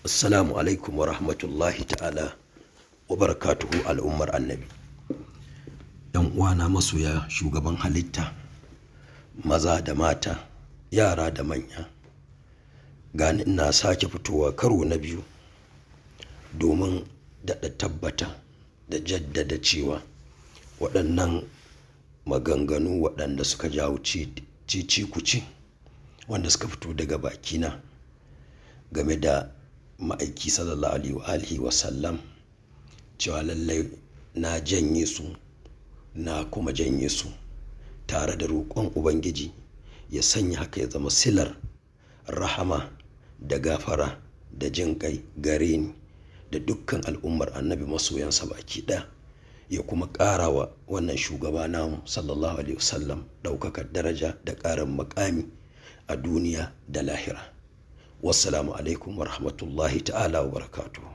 Assalamu alaikum wa rahmatullahi ta'ala wa barakatuhu al'ummar annabi. ‘Yan uwana masoya shugaban halitta, maza da mata, yara da manya, gani ina sake fitowa karo na biyu domin daɗa tabbata da jaddada cewa waɗannan maganganu waɗanda suka jawo cici kuci wanda suka fito daga bakina game da ma'aiki sallallahu alaihi wa alihi wa sallam cewa lallai na janye su na kuma janye su tare da roƙon ubangiji ya sanya haka ya zama silar rahama da gafara da jin kai gare ni da dukkan al'ummar annabi masoyansa baki ɗaya ya kuma ƙara wa wannan shugaba namu sallallahu alaihi wasallam ɗaukakar daraja da ƙarin makami a duniya da lahira wassalamu alaikum wa rahmatullahi ta'ala wa barakatuhu